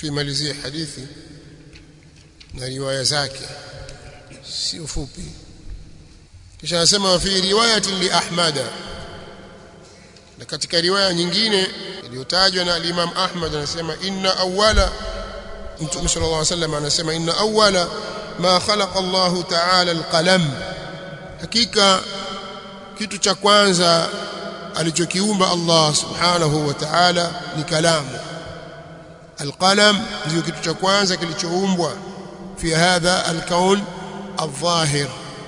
tuimalizie hadithi na riwaya zake sio fupi kisha anasema fi riwayatin li ahmada na katika riwaya nyingine iliyotajwa na Imam Ahmad anasema inna awwala Mtume sallallahu alaihi wasallam anasema inna awwala ma khalaqa Allahu ta'ala alqalam hakika kitu cha kwanza alichokiumba Allah subhanahu wa ta'ala ni kalamu alqalam ndio kitu cha kwanza kilichoumbwa fi hadha alkaun الظاهر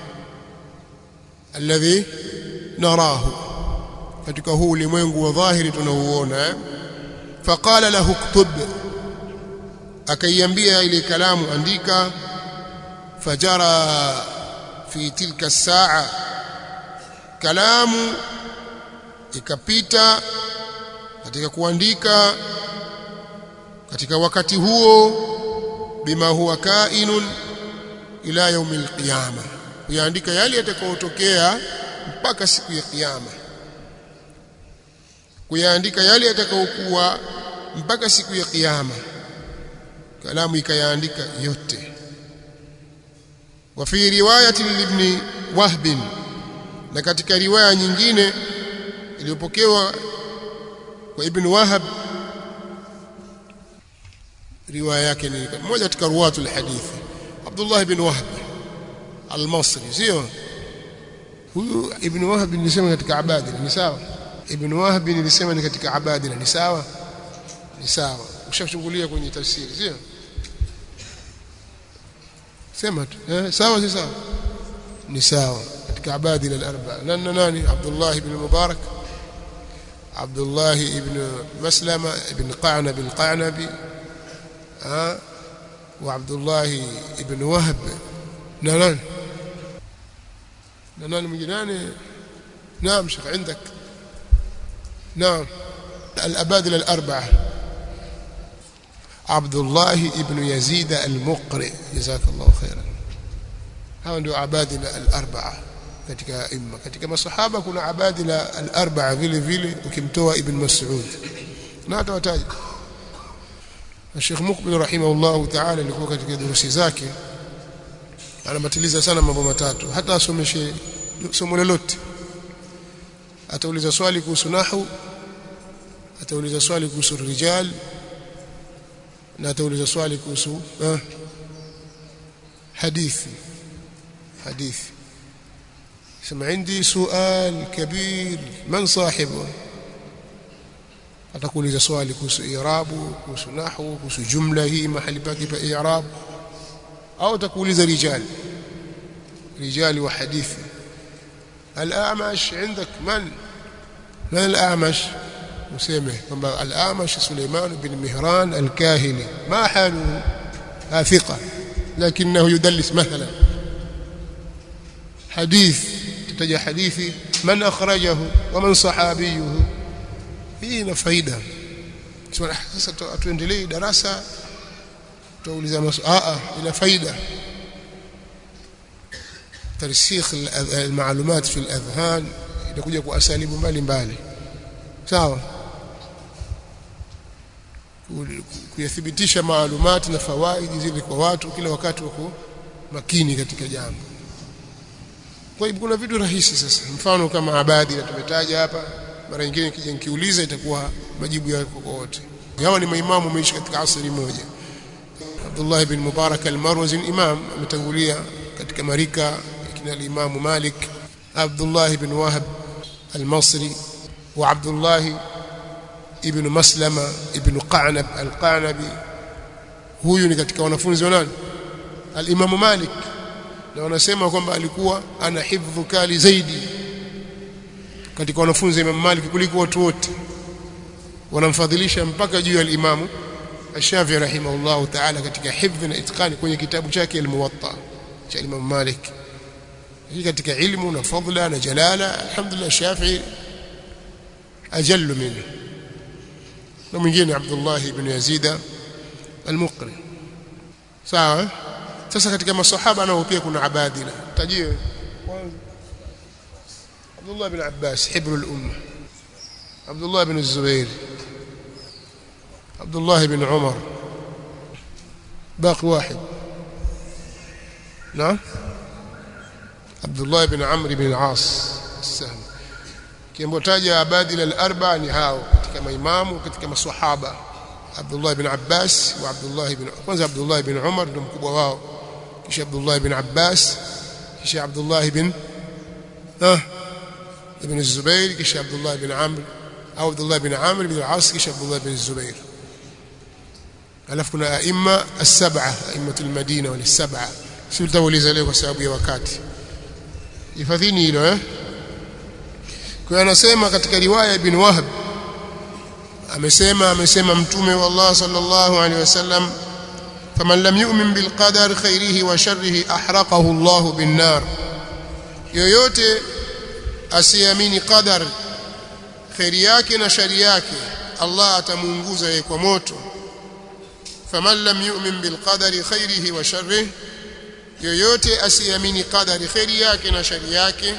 الذي نراه katika huu ulimwengu wa dhahiri tunauona faqala lahu ktub akaiambia ile kalamu andika fajara fi tilka saa kalamu ikapita katika kuandika katika wakati huo bima huwa kainun ila yaumil qiyama kuyaandika yale yatakayotokea mpaka siku ya kiyama kuyaandika yale yatakayokuwa mpaka siku ya kiyama kalamu ikayaandika yote wa fi riwayati ibn wahb na katika riwaya nyingine iliyopokewa kwa ibn wahab riwaya yake ni moja katika ruwatul hadithi Abdullah ibn Wahb al-Masri sio huyu ibn Wahb nilisema katika abadila ni sawa ibn Wahb nilisema ni katika abadila ni sawa ni sawa ushachungulia kwenye tafsiri sio sema tu eh sawa si sawa ni sawa katika abadila al-arba nani nani Abdullah ibn Mubarak Abdullah ibn Maslama ibn Qa'nab al-Qa'nabi ah وعبد الله ابن وهب نان نان من جنان نعم شيخ عندك نعم الأبادلة الأربعة عبد الله ابن يزيد المقرئ جزاك الله خيرا هاو ndio abadila al-arba'a katika imma katika masahaba kuna abadila al-arba'a vile vile ukimtoa ibn Mas'ud na atawataja Sheikh Mukbil rahimahullah ta'ala alikuwa katika durusi zake anamatiliza sana mambo matatu hata asomeshe somo lolote atauliza swali kuhusu nahwu atauliza swali kuhusu rijal na atauliza swali kuhusu eh, hadithi hadithi sema عندي سؤال كبير من صاحبه atakuuliza swali kuhusu i'rabu kuhusu nahwu kuhusu jumla hii mahali pake pa i'rab au atakuuliza rijal rijali wa hadithi al-a'mash عندك من من الأعمش useme kwamba al-Amash Suleiman bin Mihran al-Kahili ma halu thiqa lakinahu yudallis mathalan hadith tataja hadithi man akhrajahu wa man sahabiyuhu hii ina faida sasa tuendelee darasa tuuliza maswali ina faida ترسيخ المعلومات في الاذهان inakuja kwa asalibu mbalimbali sawa kuyathibitisha maalumati na fawaidi zile kwa watu kila wakati wako makini katika jambo kwa hivyo kuna vitu rahisi sasa mfano kama abadi na tumetaja hapa mara nyingine kija nikiuliza itakuwa majibu yako kwa wote hawa ni maimamu wameishi katika asri moja Abdullah ibn Mubarak al-Marwazi imam ametangulia katika marika kina al-Imam Malik Abdullah ibn Wahab al-Masri wa Abdullah ibn Maslama ibn Qanab al-Qanabi huyu ni katika wanafunzi wa nani al-Imam Malik na wanasema kwamba alikuwa ana hifdhu kali zaidi katika wanafunzi wa Imam Malik kuliko watu wote wanamfadhilisha mpaka juu ya al-Imam Ash-Shafi'i rahimahullah ta'ala katika hifdhi na itqani kwenye kitabu chake al-Muwatta cha Imam Malik hii katika ilmu na fadla na jalala alhamdulillah Shafi'i ajallu minhu na mwingine Abdullah ibn Yazid al-Muqri sawa sasa katika masahaba nao pia kuna abadila tajie kwanza Abdullah ibn Abbas hibru al-umma Abdullah ibn Zubair Abdullah ibn Umar باقي واحد نعم عبد الله بن عمرو بن العاص السهم kiambotaja abadila al-arba ni hao katika maimamu katika maswahaba Abdullah ibn Abbas wa Abdullah ibn kwanza Abdullah ibn Umar ndio mkubwa wao kisha Abdullah ibn Abbas kisha Abdullah ibn ah ibn Zubair kisha Abdullah ibn Amr au Abdullah ibn Amr ibn al-As kisha Abdullah ibn Zubair alafu kuna aima as-sab'a aimatu al-Madina wal sab'a si tutauliza leo kwa sababu ya wakati hifadhini hilo eh kwa anasema katika riwaya ibn Wahb amesema amesema mtume wa Allah sallallahu alaihi wasallam faman lam yu'min bil qadar khairihi wa sharrihi ahraqahu Allah bin nar yoyote asiamini qadar khairi yake na shari yake Allah atamuunguza yeye kwa moto faman lam yu'min bil qadari khairihi wa sharrihi yoyote asiamini qadari khairi yake na shari yake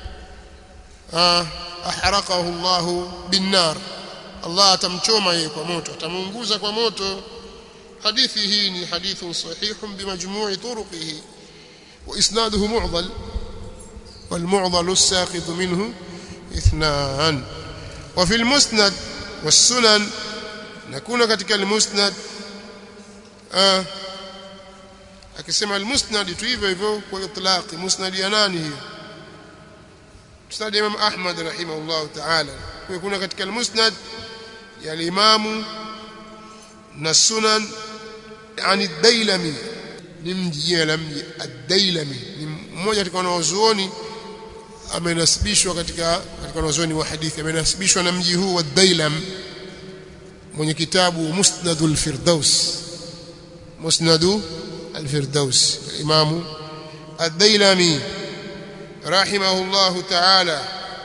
ahraqahu Allah bin nar Allah atamchoma yeye kwa moto atamuunguza kwa moto hadithi hii ni hadithun sahihun bimajmu'i turuqihi wa isnaduhu mu'dhal والمعضل الساقط منه اثنان وفي المسند والسنن نكون ketika المسند آه akisema almusnad tu hivyo hivyo kwa itlaqi musnad ya nani hiyo musnad Imam Ahmad rahimahullah ta'ala kwa kuna katika almusnad ya al-Imam na sunan yani ad-Dailami ni mji jina la mji ad-Dailami ni mmoja katika wanazuoni amenasibishwa katika katika wanazuoni wa hadithi amenasibishwa na mji huu wa Dailam mwenye kitabu Musnadul Firdaus Musnadu الفردوس الإمام الديلمي رحمه الله تعالى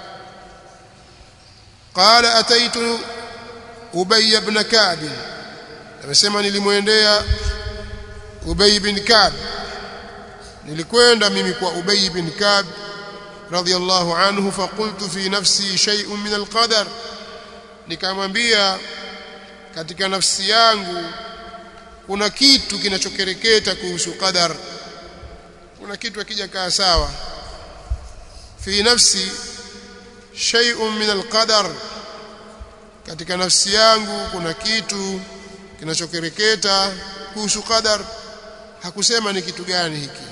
قال أتيت أبي بن كعب amesema nilimwendea Ubay bin Ka'b nilikwenda mimi kwa Ubay bin Ka'b radiyallahu anhu faqultu fi nafsi shay'un min alqadar nikamwambia katika nafsi yangu kuna kitu kinachokereketa kuhusu qadar kuna kitu akija kaa sawa fi nafsi shay'un min alqadar katika nafsi yangu kuna kitu kinachokereketa kuhusu qadar hakusema ni kitu gani hiki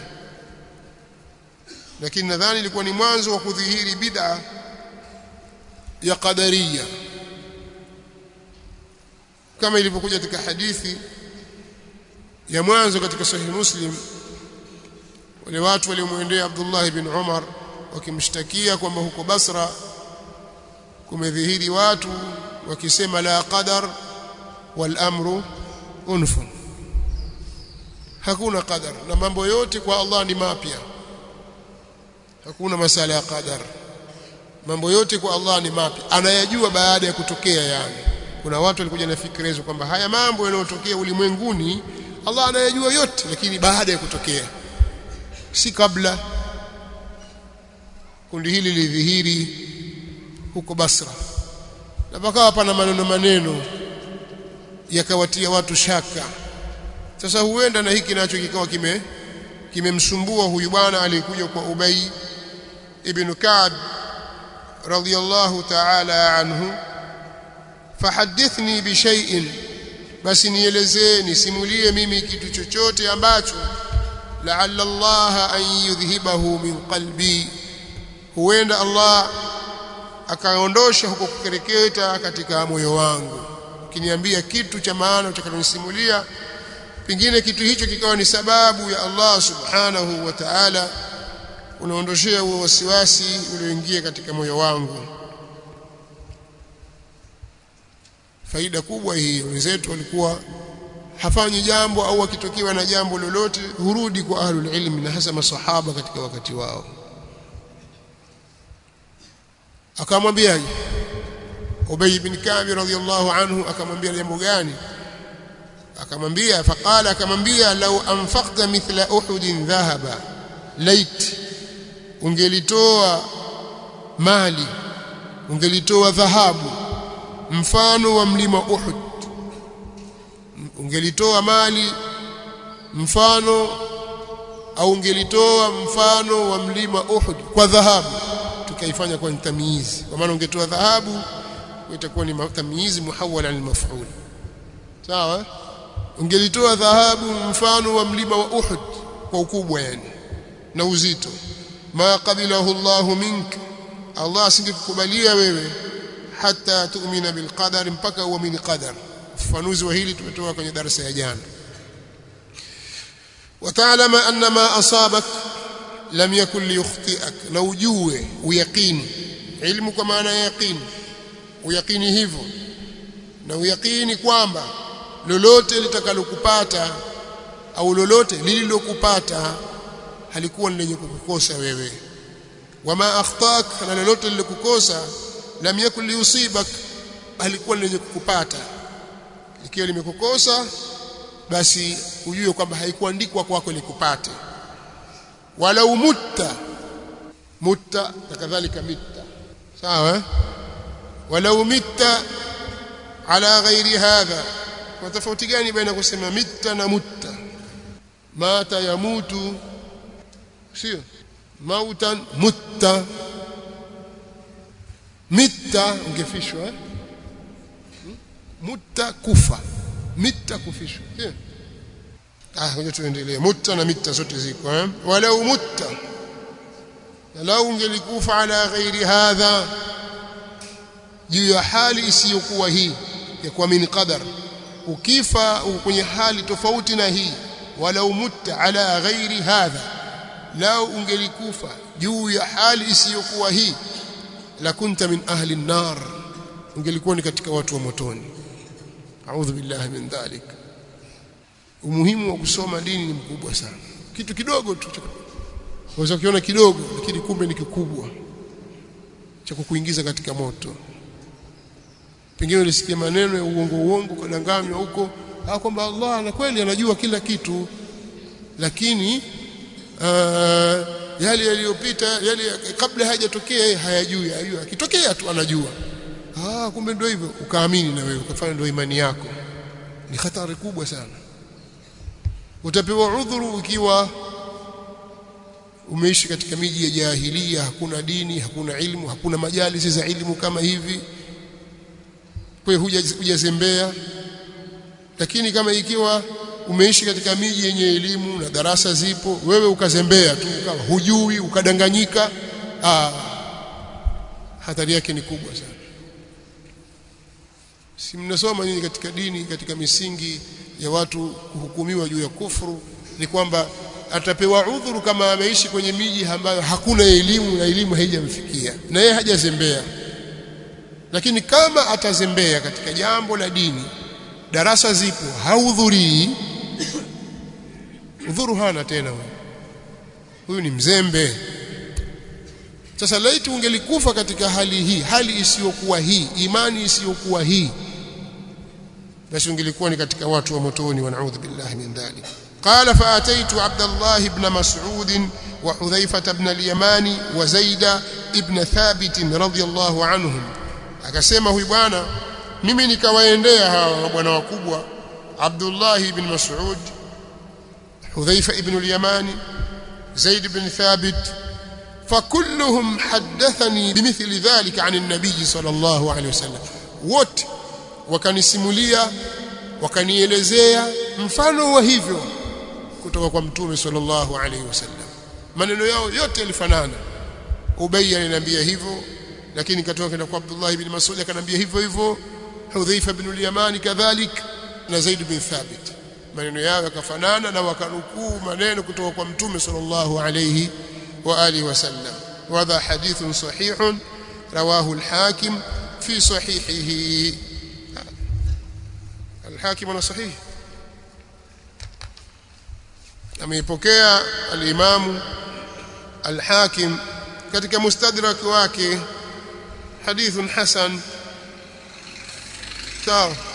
lakini nadhani ilikuwa ni mwanzo wa kudhihiri bid'a ya qadariya kama ilivyokuja katika hadithi ya mwanzo katika sahihi Muslim wale watu waliomwendea Abdullah ibn Umar wakimshtakia kwamba huko Basra kumedhihiri watu wakisema la qadar wal amru unfun hakuna qadar na mambo yote kwa Allah ni mapya hakuna masala ya qadar mambo yote kwa Allah ni mapya anayajua baada ya kutokea yani kuna watu walikuja na fikra hizo kwamba haya mambo yanayotokea ulimwenguni Allah anayajua yote lakini baada ya kutokea si kabla kundi hili lidhihiri huko Basra na pakawa pana maneno maneno yakawatia watu shaka sasa huenda na hiki nacho kikawa kime kimemsumbua huyu bwana aliyekuja kwa Ubay ibn Ka'b radiyallahu ta'ala anhu fahadithni bi shay'in basi nielezee nisimulie mimi kitu chochote ambacho la'alla Allah an yudhhibahu min qalbi huenda Allah akaondosha huko kukereketa katika moyo wangu ukiniambia kitu cha maana utakalonisimulia pengine kitu hicho kikawa ni sababu ya Allah subhanahu wa ta'ala unaondoshea huo wasiwasi ulioingia katika moyo wangu faida kubwa hii wenzetu walikuwa hafanyi jambo au akitokewa na jambo lolote hurudi kwa ahlul ilmi na hasa masahaba katika wakati wao akamwambiaje Ubay ibn Ka'b radhiyallahu anhu akamwambia jambo gani akamwambia faqala akamwambia law anfaqta mithla uhudin dhahaba lait ungelitoa mali ungelitoa dhahabu mfano wa mlima Uhud ungelitoa mali mfano au ungelitoa mfano wa mlima Uhud kwa dhahabu tukaifanya kwa tamyizi kwa maana ungetoa dhahabu itakuwa ni tamyizi muhawwal al maf'ul sawa ungelitoa dhahabu mfano wa mlima wa Uhud kwa ukubwa yani na uzito ma qabilahu Allah mink Allah asingekukubalia wewe hata tu'mina bil qadar mpaka uamini qadar ufafanuzi wa hili tumetoa kwenye darasa ya jana وتعلم أن ما أصابك لم يكن ليخطئك لو جوه ويقين علم كما أنا يقين ويقين hivyo na uyakini kwamba lolote litakalokupata au lolote lililokupata halikuwa lenye kukukosa wewe wama akhtak na lolote lilokukosa lam yakun liusibak halikuwa lenye kukupata ikiwa limekukosa basi ujue kwamba haikuandikwa kwako likupate wala umutta mutta na kadhalika mitta sawa wala umitta ala ghairi hadha kwa tofauti gani baina kusema mitta na mutta mata yamutu sio mautan mutta mitta ungefishwa eh? mutta kufa mitta kufishwa sio ah ngoja tuendelee mutta na mitta zote ziko eh walau mutta lau ungelikufa ala ghairi hadha juu ya hali isiyokuwa hii ya kuamini qadar ukifa kwenye hali tofauti na hii walau mutta ala ghairi hadha lau ungelikufa juu ya hali isiyokuwa hii la kunta min ahli an-nar ungelikuwa ni katika watu wa motoni a'udhu billahi min dhalik umuhimu wa kusoma dini ni mkubwa sana kitu kidogo tu unaweza kukiona kidogo lakini kumbe ni kikubwa cha kukuingiza katika moto pengine ulisikia maneno ya uongo uongo kadanganywa huko ah kwamba Allah na kweli anajua kila kitu lakini uh, yale yaliyopita yale kabla hajatokea yeye hayajui hayajui akitokea tu anajua ah kumbe ndio hivyo ukaamini na wewe ukafanya ndio imani yako ni hatari kubwa sana utapewa udhuru ukiwa umeishi katika miji ya jahilia hakuna dini hakuna ilmu hakuna majalisi za ilmu kama hivi kwa hujazembea lakini kama ikiwa umeishi katika miji yenye elimu na darasa zipo wewe ukazembea tu ukawa hujui ukadanganyika ah hatari yake ni kubwa sana si mnasoma nyinyi katika dini katika misingi ya watu kuhukumiwa juu ya kufuru ni kwamba atapewa udhuru kama ameishi kwenye miji ambayo hakuna elimu na elimu haijamfikia na yeye hajazembea lakini kama atazembea katika jambo la dini darasa zipo haudhurii udhuru hana tena huyu huyu ni mzembe sasa laiti ungelikufa katika hali hii hali isiyokuwa hii imani isiyokuwa hii basi ungelikuwa ni katika watu wa motoni wa naudhu billahi min dhalik قال فاتيت عبد الله بن مسعود وحذيفه بن اليمان وزيد ابن ثابت رضي الله عنهم akasema huyu bwana mimi nikawaendea hawa bwana wakubwa Abdullah ibn Mas'ud Hudhaifa ibn al-Yamani Zaid ibn Thabit فكلهم حدثني بمثل ذلك عن النبي صلى الله عليه وسلم wote wakanisimulia wakanielezea mfano wa hivyo kutoka kwa mtume sallallahu alaihi wasallam maneno yao yote yalifanana Ubay aliniambia hivyo lakini katoka kwenda kwa Abdullah ibn Mas'ud akanambia hivyo hivyo Hudhaifa ibn al-Yamani kadhalik na Zaid bin Thabit maneno yao yakafanana na wakanukuu maneno kutoka kwa mtume sallallahu alayhi wa alihi wasallam wadha hadithun sahihun rawahu al-Hakim fi sahihihi al-Hakim ana sahih ameipokea al-Imam al-Hakim katika mustadrak wake حديث حسن تعال